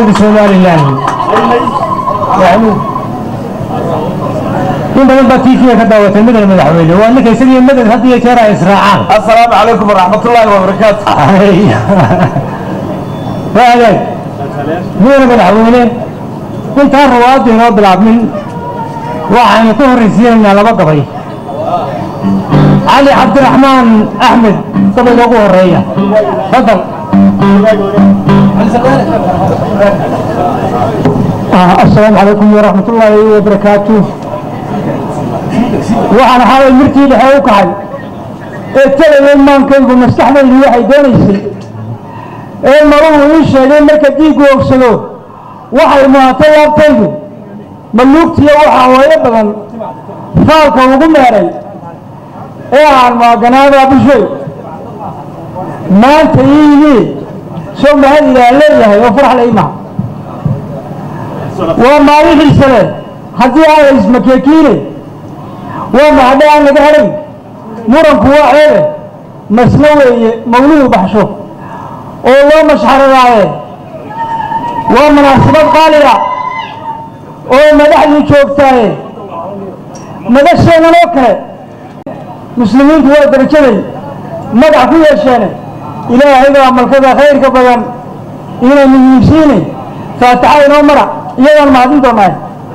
dowladda somalilan in badan baa tiikiya ka daawatay madal madaxweyne waa ninka isagii madad had iyo jeer ay israacaan السلام عليكم ورحمة الله وبركاته waagaag mudane madaxweyne intaan rawaadu inoo bilaabmin waxaynu ka horraysiinaynaa laba gabay cali cabdiraxmaan axmed gabayga ugu horeeya fadal asalaamu calaykum waraxmat ullaahi wabarakaatu waxaan xalay mirkii dhexe u kaxay ee telaya maankaygu maskaxdaydu waxay doonaysay ee maruhu ii sheegay marka dhiiggu ogsado waxay muhatay laabtaydu maluugtiyo waxaa hooyo badan faalka ugu meeray ee aan maaganaada bushoy maanta ii yimid soo mahad ilaah leeyahay oo farax la imaha waa maalin xiisale haddii aan la ismakeekiine waa mahadhe aan laga helay muranku waa ceebe maslo weeye mawluhu baxsho oo loo mashxaradaaye waa munaasabad qaaliga oo madaxdii joogtaaye madasheennan oo kale muslimiintu waa darajaday magac ku yeesheene ilaahay baa malkada khayrka badan inaynu yiibsiine faataxa inoo mara iyadaan mahadin doonaa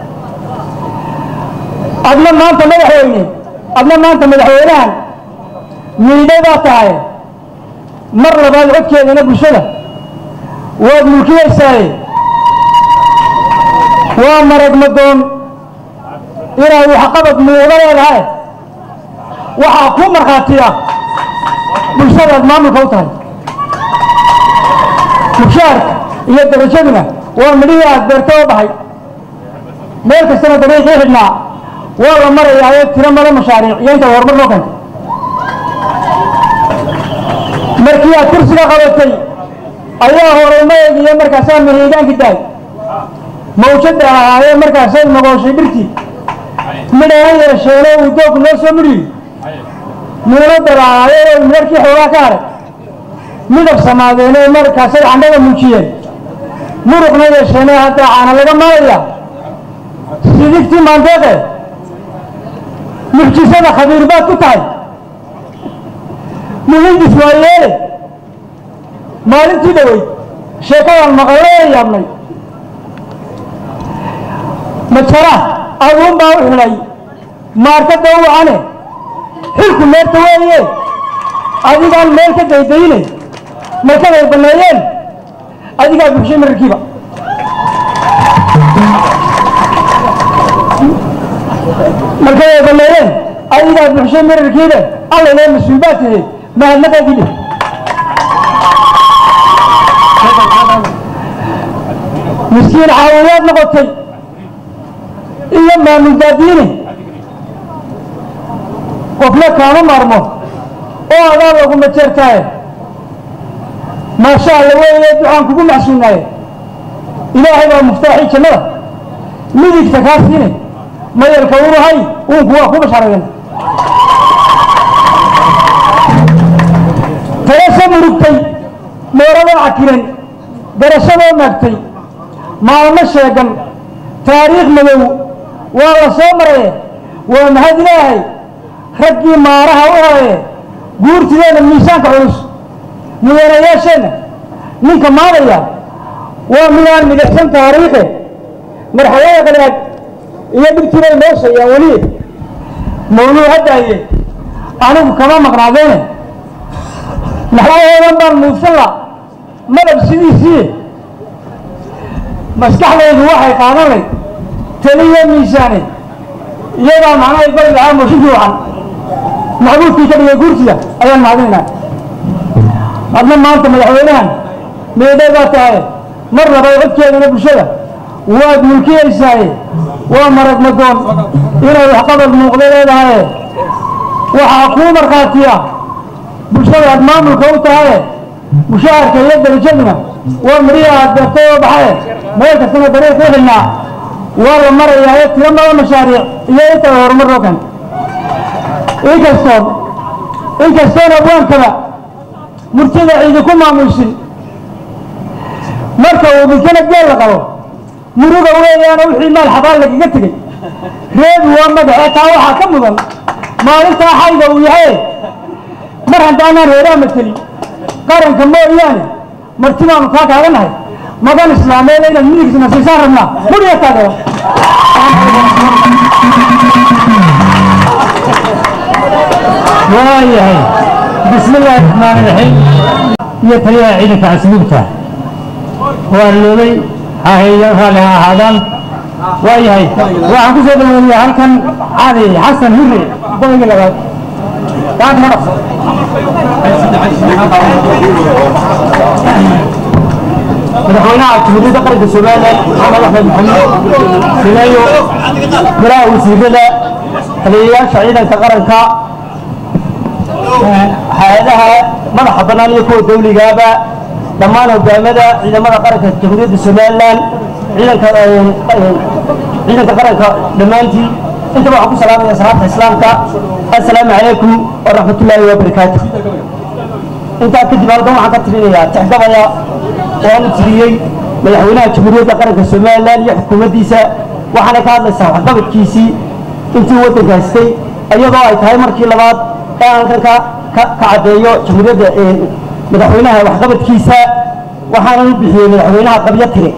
adna maanta madaxweyne adna maanta madaxweynahan miidhay baa tahay mar labaad codkeedana bulshada waad mulkiyaysaaye waa marag madoon inaad waxqabad muuqda leedahay waxaa ku markhaatiya bulshadaad maamulka u tahay mushaarka iyo darajaduna waa midhihii aad beerta oo baxay meel kastana dariiqii xidhnaa waa la marayaa ee tiro mada mashaariic iyo intaad horumar loo keentay markii aad kursiga qabatay ayaa horumayg iyo markaasaa mahiigaankii daay mawjada ahaayee markaasay nogooshay dhirtii midhaan yeesheeno uu doogku noo soo midhiyo muuna dalaacaaye oo markii xoogaa ka haray midab samaadeen ee markaasay candhada muujiyeen muruqna yeesheene hadda caana laga maalaya sidigtii maandeeqe mucjisada khabiir baad ku tahay muhindis waa yeele maalintii dhowey sheekadaan maqallo ee yaabnay majara aduun baa u xidhay maarkada u wacane xilku meerta weeye adigaan meel ka daydayne markaday banneeyeen adigaa buxshay mararkiiba markaday banneeyeen adigaa buxshay mararkiiba allaylee mas-uul baa tihi mahadnaqaadii dheh miskiin caawiyaad noqotay iyo maamul daadiine qofna kaama maarmo oo adaa laguma jeertaaye maasha alla weeye ducaan kugu maxsuunaaye ilaahay baa muftaaxii jannada midigta kaa siine mayalka unahay uunku waa ku bashaarayen talasha murugtay meeradoo cakiran garashadoo maagtay maalmo sheegan taariikh madow waa la soo maraye waa mahad ilaahay raggii maaraha u haye guurtideenna miisaanka culus mudanayaasheenna ninka maadaya waa midaan midagsan taariikhe marxalada qadaad iyo dhibtiibay noo sheeyaan weli mawluu haddaaye anigu kama maqnaadeene naxwahoodan baan muudsan la madab sidiisii maskaxdaydu waxay qaadanay taliyo miisaane iyadaa macnahay bari lahaa mooshinkii wacan maxbuudkii ka dhigay guurtida ayaan mahadinaynaa adna maanta madaxweynahan meedhay baa tahay mar labaad codkeedana bulshada waad mulkiyaysaaye waa marag madoon inay waxqabad muuqda leedahaye waxaa kuu markhaatiya bulshada aad maamulka u tahaye mushaharka iyo darajaduna waa midhihi aad beertay oo baxaye meel kastana dariiq u xilnaa waa la marayaa ee tiro mada mashaariic iyo inta horumar loo keentay inkastoon inkastoon abwaankaba murtida ciidi ku maamulsin marka uu dhintana geel la qabo muruga weeyaana wixii maal xabaan lagaga tegey reebi waa madaxee taa waxaa ka mudan maalintaa xayga uu yahay mar haddaanaan reeraa mateli qaranka mooyaane marti baanu kaa taaganahay magan islaameed inaad midigisna siisaan rabnaa muriya taageero waayahay bismi illaahi raxmaan iraxiim iyo taliyaha ciidanka casluubta waa loobay haheeyo raalli ha ahaadaan waayahay waxaan ku soo dhaweeyaa halkan cali xasan hurre boygii labaad gacanta ma dhaqso madaxweynaha jamhuuriyadda qaranka somalilan maxamed axmed maxamed sileeyo golaha wasiirada taliyayaasha ciidanka qaranka hay-adaha madaxa bannaan iyo kuwa dawligaaba dhammaan hogaamada ciidamada qaranka jamhuuriyadda somalilan ciidanka ciidanka qaranka dhammaantii intaba waxaan ku salaamaya salaamta islaamka assalaamu calaykum waraxmatullaahi wabarakaatu intaa kadib halkan waxaan ka tirinayaa tixgabaya waanu tiriyey madaxweynaha jamhuuriyadda qaranka somalilan iyo xukuumaddiisa waxaana ka hadlaysaa waxqabadkiisii intii waddanka haystay iyadoo ay tahay markii labaad ee halkan ka ka caddeeyo jamhuuriyadda madaxweynaha waxqabadkiisa waxaana u bixiyey madaxweynaha qabyo tire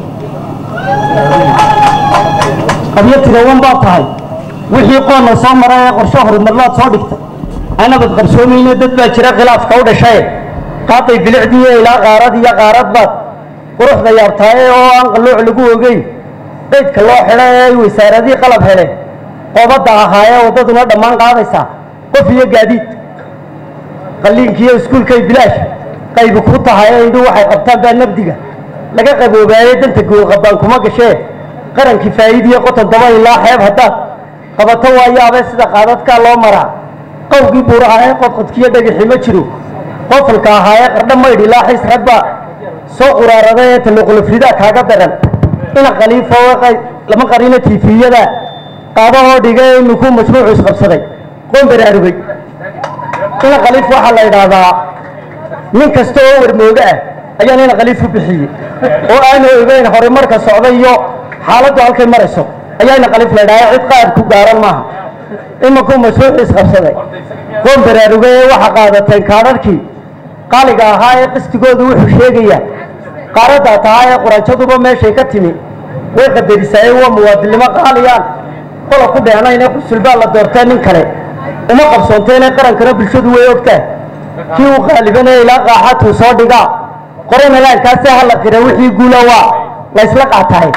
qabyo tire wan baad tahay wixii qoonna soo mara ee qorshe horumarlaad soo dhigtay anabad qarsoomayne dad baa jira khilaafka u dhashay qaaday bilicdii ilaa qaarad iyo qaaradbaad quruxda yaabtaaye oo aan qalluuc lagu ogeyn qaydka loo xidha ee ay wasaaradii qalab hele qoobadda ahaayee waddaduna dhammaan qaadaysaa qof iyo gaadiid qalliinkiiyo iskuulkay bilaash qaybi kuu tahay ee indhu waxay qabtaan baa nabdiga laga qaboobaayey danta goolqabaan kuma gashee qarankii faa'iidiyo qoton daba ilaa xeeb haddaad qabato waa yaabee sida qaadadkaa loo maraa qowgii buuraha ee qodqodkiyo dhagixi ma jiro qofalka ahaayee qardha maydh ilaa xis ragba soo quraarada ee taloqolofridaa kaaga daran ina khaliifo lama qarino tiifiyada qaadahoo dhiga ee iminku mashruucu isqabsaday qoon baraarugay ina khaliif waxaa la idhaahdaa nin kasta oo warmooga ah ayaan ina khaliif u bixiyey oo aanu ogeyn horumarka socda iyo xaaladdu halkay marayso ayaa ina khaliif la idhahdaa cid qaad ku gaaran maaha imankuu mashruucu isqabsaday qoon baraarugay ee waxa qaadateen kaadharkii qaaliga ahaa ee qistigoodu wuxuu sheegayaa qaaraddaa tahaa ee quranjaduba meeshay ka timi way qadarisaayeen waa muwaadinnimo qaaliyaan qola ku dheenayn ee qusulbaa la doortee nin kale uma qabsoonteene qarankana bulshadu way ogtahay kii u qaalibanee ilaa qaaxatuu soo dhigaa qorana laankaasee ha la qira wixii guula waa la ysla qaatahay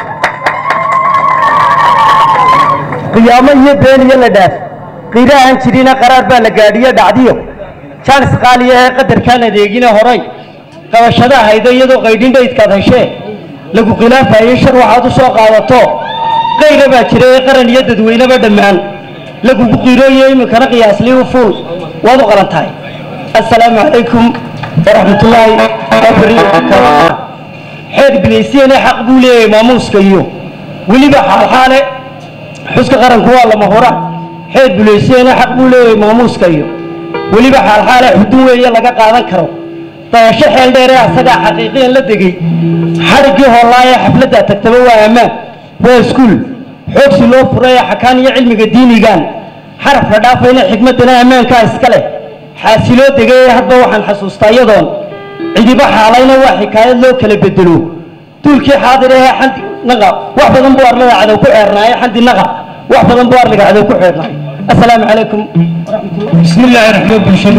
qiyaamo iyo been iyo la dhaaf qiira aan jirina qaraar baa la gaadhiyo dhacdiyo jaanis qaaliya ee qadarkaan adeegine horay qabashada haydo iyadoo qaydhin dhaydkaad heshee lagu khilaafayo shar waxaad u soo qaadato qayra baa jira ee qaran iyo dadweyneba dhammaan lagugu qiirooyo iminkana qiyaaslii u fuul waad u qalan tahay assalaamu calaykum waraxmatullaahi wabarakaatu xeer bilaysiyane xaq buu leeyahay maamuuska iyo weliba xaalxaale xuska qaranku waa lama hora xeer bilaysiyane xaq buu leeyahay maamuuska iyo weliba xaalxaale xudun weeye laga qaadan karo dayasho xeel dheer ee asagaa xaqiiqiyan la degay xadhiggii hoolaa ee xafladdaa tagtaba waa ammaan waa iskuul xoogsi loo furay ee xakaan iyo cilmiga diinigan xaraf la dhaafayna xikmaddana ammaankaa iska leh xaasiloo degay ee hadba waxaan xasuustaa iyadoon cidiba xaalayna waa xikaayad loo kala bedelo duulkii xaadir ahee xandi naqa wax badan buu arlada cadow ku xeernaaye xandi naqa wax badan buu arliga cadow ku xeernaaye assalaamu calaykum بسم الله الرحمن الرحيم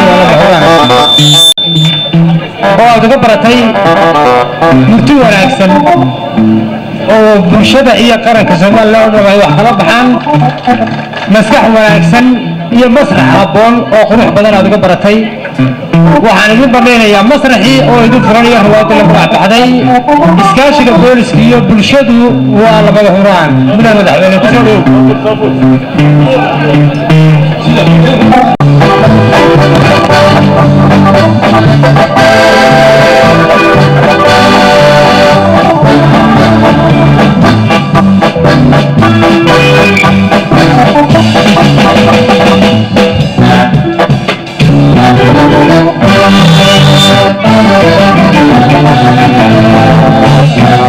oo aad uga baratay murti wanaagsan oo bulshada iyo qaranka soomaaliya oo dhan ay wax kala baxaan maskax wanaagsan iyo masrax habboon oo qurux badan aad uga baratay waxaan idin bandhaynayaa masraxii oo idin furan iyo riwaayadda lagu dhacbaxday iskaashiga booliska iyo bulshadu waa labada huraan mudane madaxweyne kusoo dhow Thank you.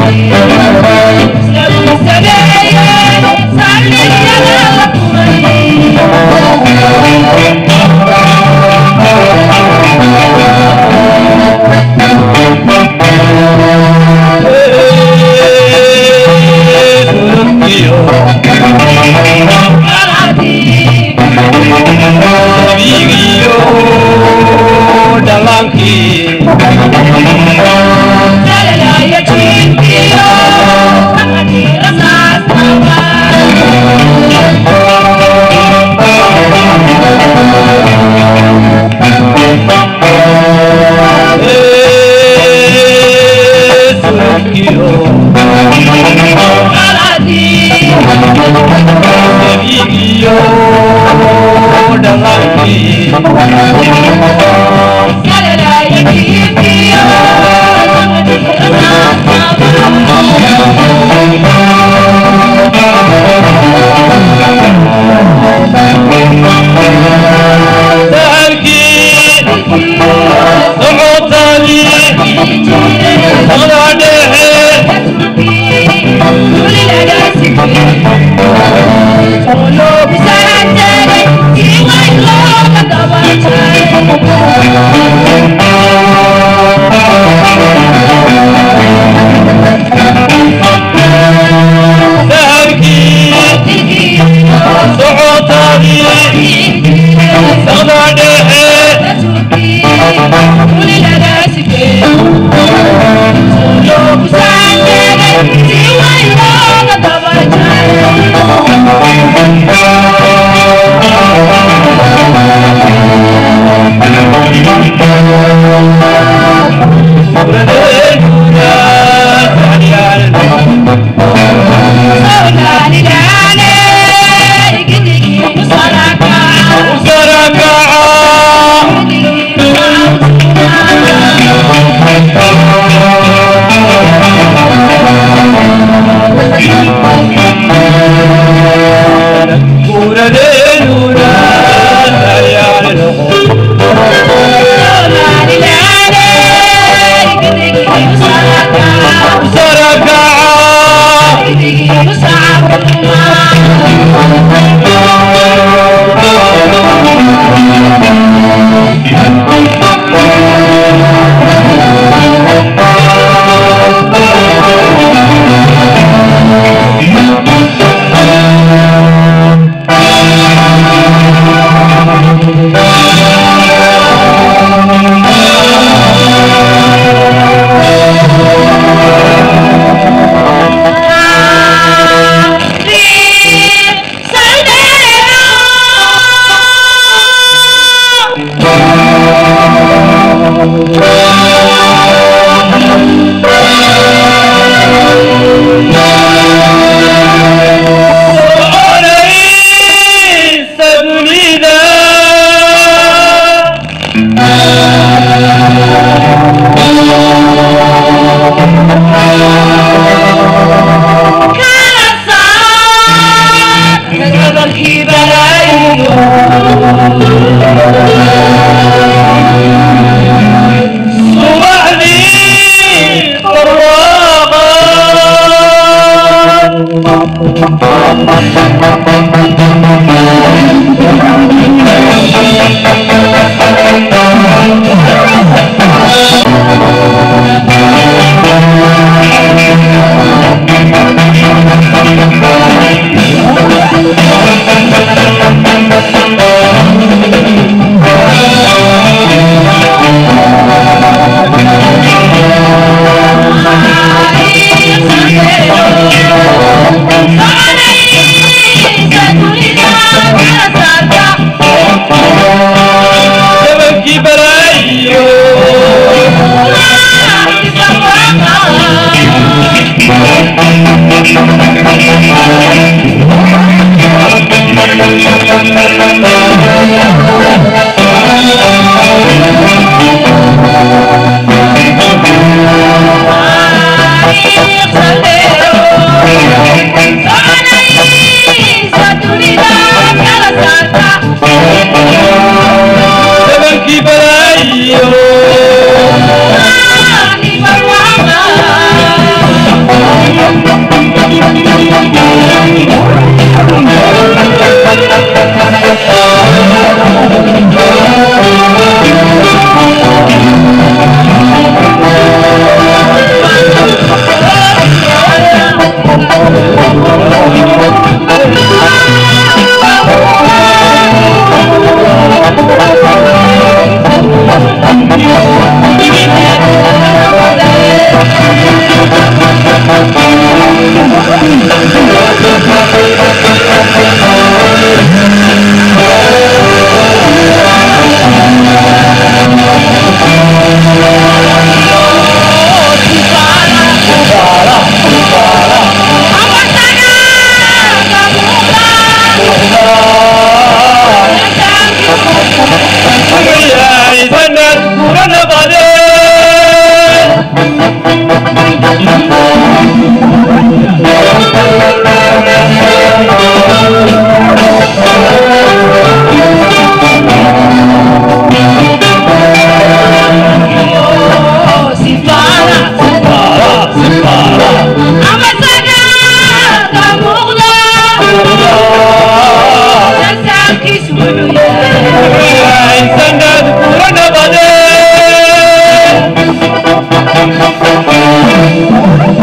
Thank you.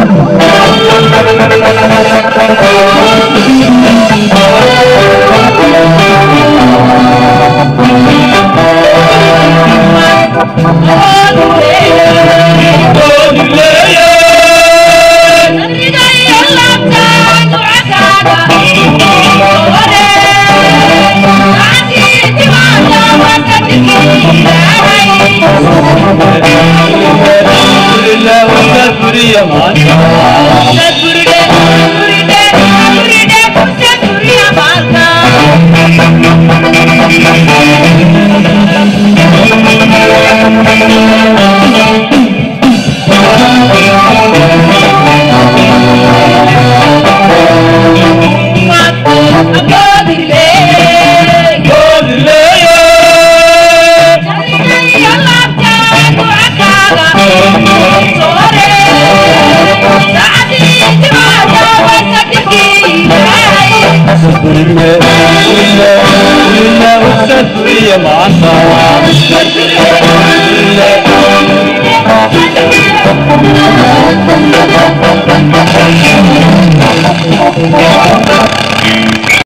Thank you.